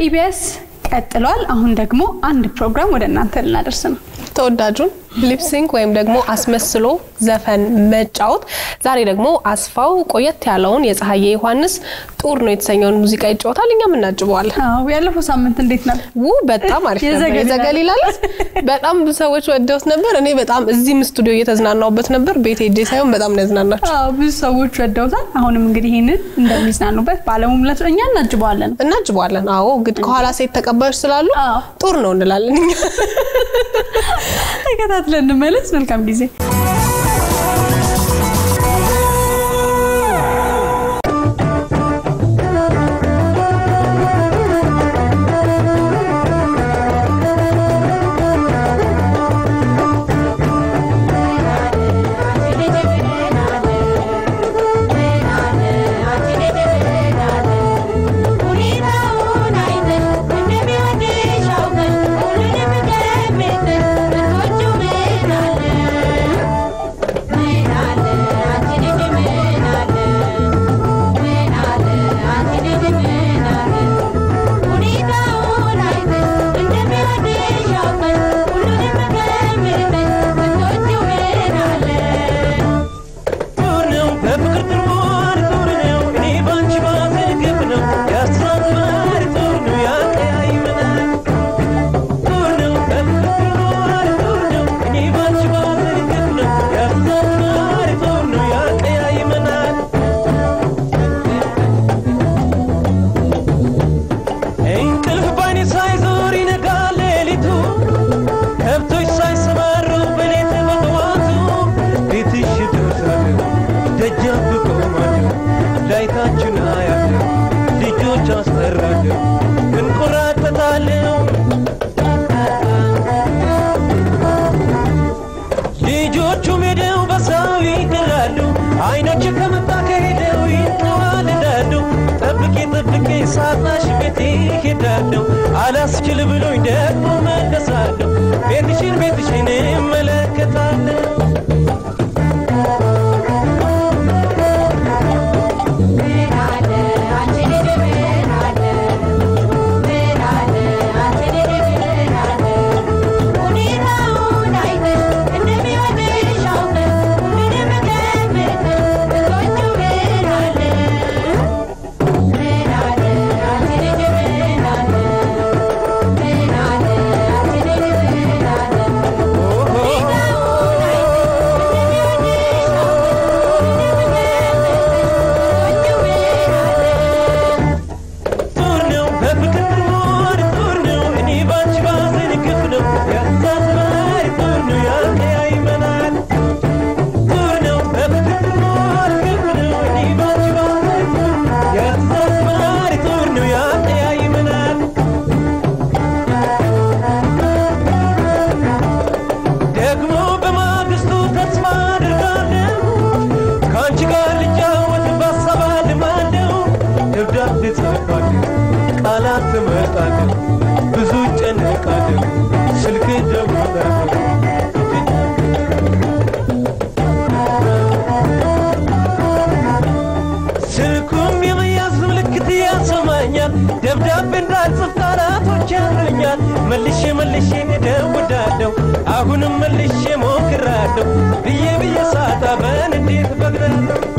በኢቢኤስ ቀጥሏል። አሁን ደግሞ አንድ ፕሮግራም ወደ እናንተ ልናደርስ ነው። ተወዳጁን ሊፕሲንክ ወይም ደግሞ አስመስሎ ዘፈን መጫወት። ዛሬ ደግሞ አስፋው ቆየት ያለውን የፀሐዬ ዮሐንስ ጡር ነው የተሰኘውን ሙዚቃ ይጫወታል። እኛም እናጅበዋለን። አዎ ያለፈው ሳምንት እንዴት ነበር? ው በጣም አሪፍ ነበር። የዘገሊላ- የዘገሊላ ዕለት በጣም ብዙ ሰዎች ወደውት ነበር። እኔ በጣም እዚህም ስቱዲዮ እየተዝናናውበት ነበር። ቤት ሄጄ ሳይሆን በጣም ነው ያዝናናቸው። አዎ ብዙ ሰዎች ወደውታል። አሁንም እንግዲህ ይህንን እንደሚዝናኑበት ባለሙሉ እኛ እናጅበዋለን። እናጅበዋለን። አዎ እንግዲህ ከኋላ ሴት ተቀባዮች ስላሉ አዎ። ጡር ነው እንላለን እኛ። ተከታትለን እንመለስ። መልካም ጊዜ። ጦር ነው በፍቅር ጥርዋር ጦር ነው እኔ ባንቺ ባዘግብ ነው ያስተሳስባል ጦር ነው ያቀያይመናል ጦር ነው በፍቅር ጥርዋር ጦር ነው እኔ ባንቺ ባዘግብ ነው ያስተሳስባል ጦር ነው ያቀያይመናል እንቅልፍ ባይኔ ሳይዞር ይነጋል ሌሊቱ ከብቶች ሳይሰማሩ በሌት በጠዋቱ ቤትሽ ደርሳለሁ ደጃፍ ቆማለሁ ላይታችን አያለሁ ልጆች አስጠራለሁ እንቆራጠታለሁ ልጆቹ ሄደው በሰው ይቅራሉ አይኖች ከመጣ ከሄደው ይንቀዋልዳሉ ጠብቄ ጠብቄ ሳጣሽ ቤቴ ሄዳለሁ አላስችል ብሎኝ ደግሞ መለሳለሁ ቤትሽን ቤትሽን እመለከታለሁ ጦር ነው በፍቅር ጥርዋር ጦር ነው እኔ ባንቺ ባዘን ግፍ ነው ያሳስባል ጦር ነው ያቀያይመናል ጦር ነው በፍቅር ጥርዋር ግፍ ነው እኔ ባንቺ ባዘን ያሳስባል ጦር ነው ያቀያይመናል ደግሞ በማግስቱ ተስፋ አድርጋለሁ ከአንቺ ጋር ልጫወት ባሳብ አልማለሁ ደብዳቤ ጽፋለሁ ቃላት ትመርጣለሁ ብዙ ጨነቃለሁ ስልክ ደውላለሁ ስልኩም የመያዝ ምልክት ያሰማኛል ደብዳቤ እንዳልጽፍ ቃላቶች ያሉኛል መልሼ መልሼ እደውላለሁ አሁንም መልሼ ሞክራለሁ ብዬ ብዬ ሳጣ በንዴት በግዳለሁ